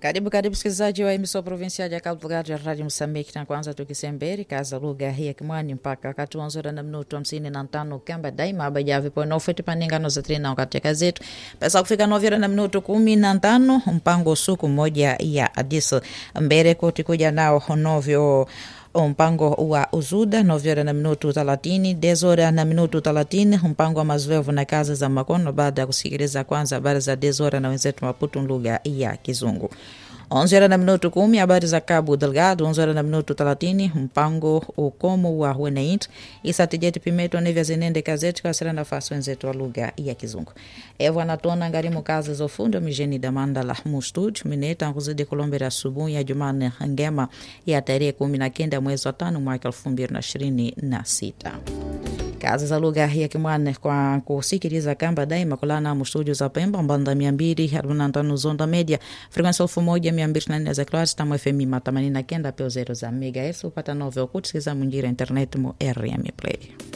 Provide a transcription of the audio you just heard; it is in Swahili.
Karibu karibu msikilizaji wa emissão provincial ya Cabo Delgado ya Radio Moçambique, na kwanza tukisemberi kaza lugha hii ya Kimwani mpaka wakati wa nzura na minuto hamsini na tano kamba daima abajavi pono feti paningano za trina katika zetu pesa kufika novira na minuto kumi na tano mpango suku moja ya adis mbere koti kuja nao novyo mpango wa uzuda novyora na minutu thelathini dezora na minutu thelathini mpango wa mazoevu na kazi za makono baada ya kusikiliza kwanza habari za dezora na wenzetu Maputo lugha ya Kizungu. Onze horas na minuto kumi habari za Cabo Delgado. Onze horas na minuto thelathini mpango ukomo wa wananchi isatijeti pimeto nevya zenende kazeti kasira nafasi wenzetu wa lugha ya Kizungu evo anatona ngarimu kazi za ufundi mijeni damandala mustudio mineta nkuzidi kulombera asubuhi ya Jumane ngema ya tarehe kumi na kenda mwezi wa tano mwaka elfu mbili na ishirini na sita kazi za lugha ya Kimwane kwa kusikiliza kamba daima kulana mustudio za Pemba mbanda mia mbili arobaini na tano zonda media frekwensi elfu moja mia mbili na nne za kilohertz tamu FM ma themanini na kenda peo zero za megahertz upata novyo kutusikiza munjira internet mu RM Play